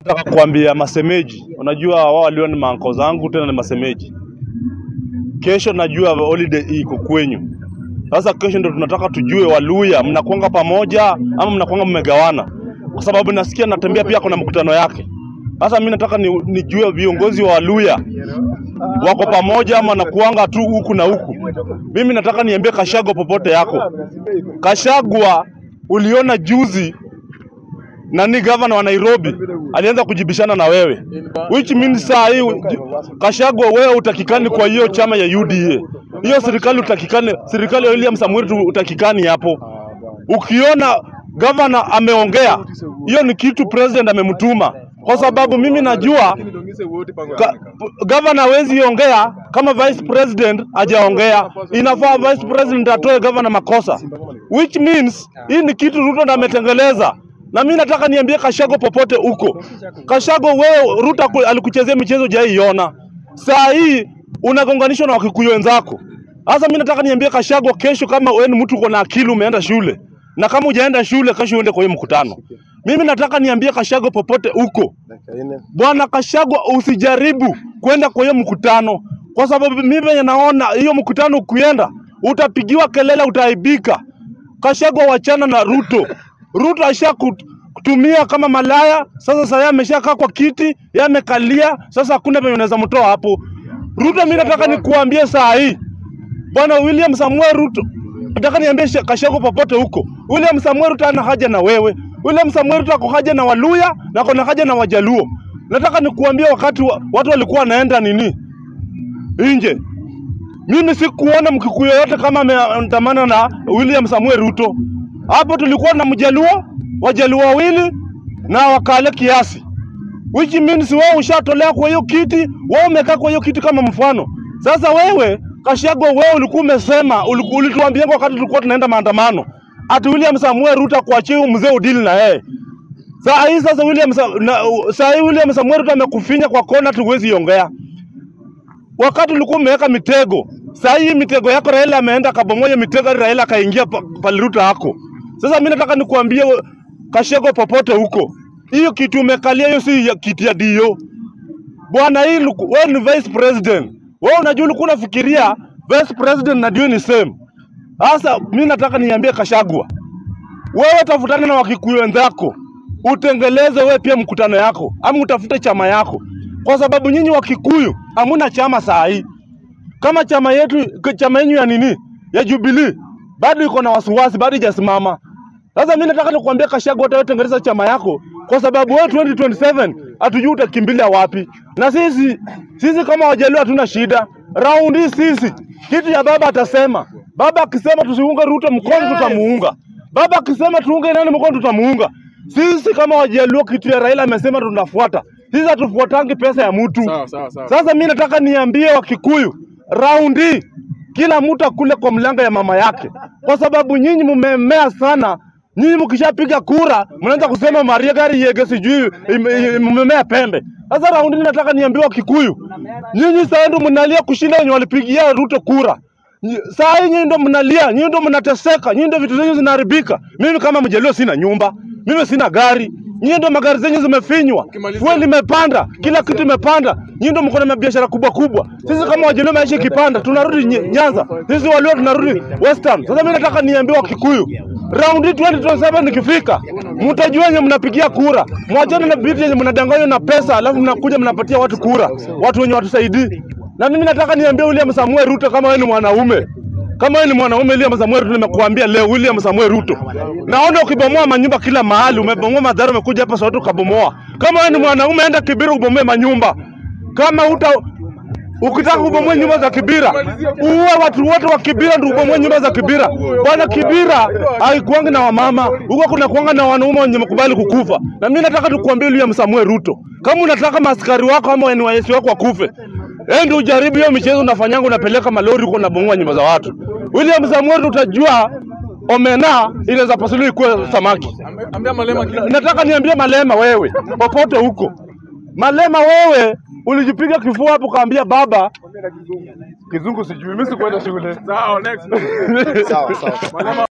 Nataka kuambia masemeji, unajua wao walio ni maanko zangu, tena ni masemeji. Kesho najua holiday iko kwenyu. Sasa kesho ndio tunataka tujue Waluya mnakuanga pamoja ama mnakuanga mmegawana, kwa sababu nasikia natembea pia kuna mkutano yake. Sasa mimi nataka ni, nijue viongozi wa Waluya wako pamoja ama nakuanga tu huku na huku. Mimi nataka niambie Kashagwa popote yako. Kashagwa uliona juzi nani gavana wa Nairobi alianza kujibishana na wewe, which means saa hii Kashagwa, wewe utakikani kwa hiyo chama ya UDA, hiyo serikali utakikani, serikali ya William Samuel tu utakikani hapo. Ukiona gavana ameongea, hiyo ni kitu president amemtuma, kwa sababu mimi najua Ka- gavana hawezi ongea kama vice president hajaongea. Inafaa vice president atoe gavana makosa, which means hii ni kitu Ruto ndo ametengeleza. Na mimi nataka niambie Kashago popote huko, Kashago wewe Ruto aku- alikuchezea michezo hujaiona, saa hii unagonganishwa na wakikuyu wenzako. Sasa mimi nataka niambie Kashago, kesho kama wewe ni mtu uko na akili, umeenda shule na kama hujaenda shule, kesho uende kwa hiyo mkutano. Mimi nataka niambie Kashago popote huko, Bwana Kashagwa, usijaribu kwenda kwa hiyo mkutano, kwa sababu mimi venye naona hiyo mkutano ukienda utapigiwa kelele, utaaibika. Kashagwa, wachana na Ruto. Ruto asha kutumia kama malaya. Sasa sasa ameshakaa kwa kiti, yeye amekalia. Sasa hakuna penye unaweza mtoa hapo. Ruto, mimi nataka nikuambie saa hii Bwana William Samuel Ruto, nataka niambie She- Kashagwa popote huko, William Samuel Ruto ana haja na wewe. William Samuel Ruto ako haja na Waluya na ako na haja na Wajaluo. Nataka nikuambie wakati wa, watu walikuwa wanaenda nini nje, mimi sikuona mkikuyu yoyote kama ameandamana na William Samuel Ruto. Hapo tulikuwa na Mjaluo, Wajaluo wawili na Wakale kiasi which means wewe ushatolewa kwa hiyo kiti, wewe umekaa kwa hiyo kiti kama mfano. Sasa wewe Kashagwa, wewe ulikuwa umesema, uliku- ulituambia wakati tulikuwa tunaenda maandamano ati William Samuel Ruto kuachia huyu mzee udili na yeye. Saa hii sasa William Sa, na, saa hii William Samuel Ruto amekufinya kwa kona, tuwezi ongea. Wakati ulikuwa umeweka mitego, saa hii mitego yako Raila ameenda kabomoja mitego, hadi Raila akaingia pa- pale Ruto hako. Sasa mimi nataka nikuambie we- Kashagwa, popote huko, hiyo kitu umekalia, hiyo si ya- kiti ya dio bwana. Hii luku- wewe ni vice president, wewe unajua ulikuwa unafikiria vice president na dio ni same. Sasa mimi nataka niambie Kashagwa, wewe tafutana na wakikuyu wenzako, utengeleze wewe pia mkutano yako, ama utafute chama yako, kwa sababu nyinyi Wakikuyu hamuna chama saa hii. Kama chama yetu k- chama yenyu ya nini ya Jubilee bado iko na wasiwasi, bado ijasimama. Sasa mimi nataka nikuambia Kashagwa, hata wewe tengeneza chama yako, kwa sababu wewe 2027 hatujui utakimbilia wapi, na sisi sisi kama Wajaluo hatuna shida. Raundi hii sisi kitu ya baba atasema, baba akisema tusiunge Ruto mkono, tutamuunga. Baba akisema tuunge nani mkono, tutamuunga. Sisi kama Wajaluo, kitu ya Raila amesema tunafuata. Sisi hatufuatangi pesa ya mtu. Sawa, sawa, sawa. Sasa mi nataka niambie Wakikuyu, raundi kila mtu akule kwa mlango ya mama yake, kwa sababu nyinyi mmemea sana. Nyinyi mkishapiga kura mnaanza kusema Maria gari yege sijui ime- ime- mmemea pembe. Sasa raundi nataka niambie Wakikuyu, nyinyi sasa ndio mnalia kushinda wenye walipigia Ruto kura. Nyi- Saa hii nyinyi ndio mnalia, nyinyi ndio mnateseka, nyinyi ndio vitu zenyu zinaharibika. Mimi kama Mjaluo sina nyumba, mimi sina gari, nyinyi ndio magari zenyu zimefinywa, Ukimalizia- fuel imepanda, kila kitu imepanda. Nyinyi ndio mko na biashara kubwa kubwa. Sisi kama Wajaluo maisha ikipanda, tunarudi Nye- Nyanza, sisi Waluo tunarudi Western. Sasa mimi nataka niambie Wakikuyu, raundi 2027 nikifika, mtajua wenye mnapigia kura, mwachane na vitu yenye mnadanganywa na pesa, alafu mnakuja mnapatia watu kura, watu wenye watusaidii. Na mimi nataka niambie William Samuel Ruto, kama wewe ni mwanaume kama wewe ni mwanaume William Samuel Ruto, nimekuambia leo William Samuel Ruto, naona ukibomoa manyumba kila mahali, umebomoa madhara, umekuja hapa Soweto ukabomoa. Kama wewe ni mwanaume, enda Kibira ubomoe manyumba. Kama uta ukitaka kubomoa nyumba za Kibira, uue watu wote wa Kibira ndio ubomoe nyumba za Kibira. Bwana, Kibira haikuangi na wamama, huko kuna kuanga na wanaume wenye mkubali kukufa. Na mimi nataka tukuambie William Samuel Ruto, kama unataka maaskari wako ama NYS wako wakufe, Ende ujaribu hiyo michezo unafanyanga, unapeleka malori huko unabomoa nyumba za watu. William Samuel, utajua omena inaweza pasuliwa ikuwe samaki. Ambia Malema kitu. Nataka niambie Malema, wewe popote huko, Malema wewe ulijipiga kifua hapo, kaambia baba kizungu sijui, mimi sikuenda shule. Sawa, next. Sawa sawa. Malema